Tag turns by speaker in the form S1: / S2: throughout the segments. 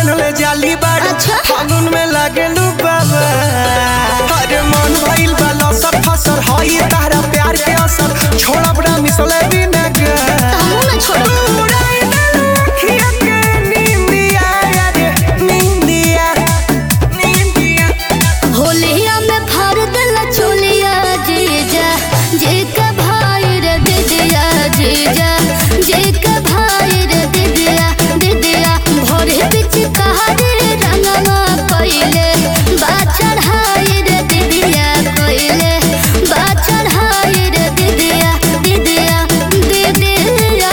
S1: बनले जाली बाड़ू
S2: अच्छा।
S1: फागुन में लागेलू बाबा अरे मन भइल बा लसर फसर हई तारा प्यार के असर छोड़ब ना मिसले बिना गे
S2: हमहू ना छोड़ब
S1: उड़ाई देलू अखिया के नींदिया रे नींदिया नींदिया
S2: होलिया में फाड़ देला चोलिया जीजा जे का भाई रे दीदिया जीजा जे का भाई रे दीदिया दीदिया भोरे बिच कहारे रंगवा पहिले बा चढ़ाई रे दीदिया कोइले बा चढ़ाई रे दीदिया दीदिया दीदिया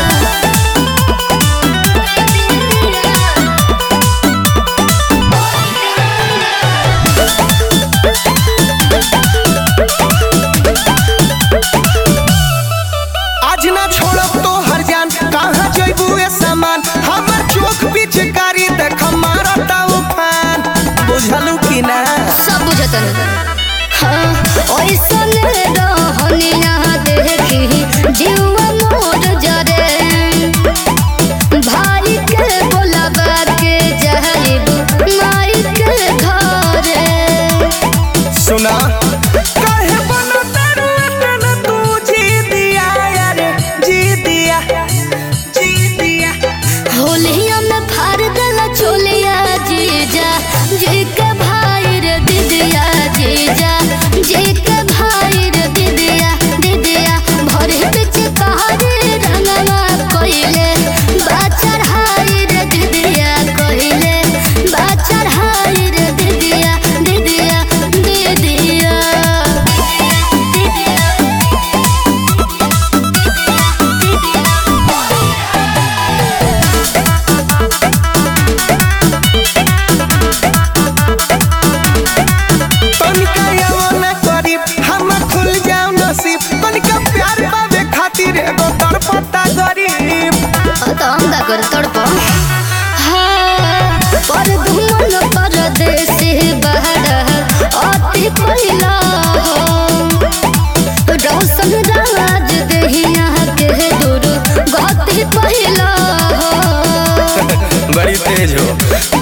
S1: आज ना छोड़ब तो हर जान कहाँ जइबू ए सामान हमर चोख पीछे कारी देख मारता उफान बुझलू कि ना
S2: सब बुझतन हाँ ओइसन रहनिया देखी जीवा मोर जरे भाई के बोलाबा के जाइब माई के घरे
S1: सुना काहे बनो तारू अटन तू जी दिया यार जी दिया जी दिया
S2: होलिया में फाड़ देला चोलिया जीजा जी के भाई रे दीदिया जीजा जी के भाई रे दीदिया दीदिया भरे बिच कहारे रंगवा कोइले बाचर हाई रे दीदिया कोइले बाचर हाई रे दीदिया दीदिया दीदिया
S1: तनिका यवना करीब हम खुल जाओ नसीब तनिका प्यार पावे खातिर एगो तड़पता गरीब
S2: तो हम का कर तड़प पर धुमन परदेश बहर अति पहिला रौशन राज देहिया के दूर गति पहिला
S1: बड़ी तेज हो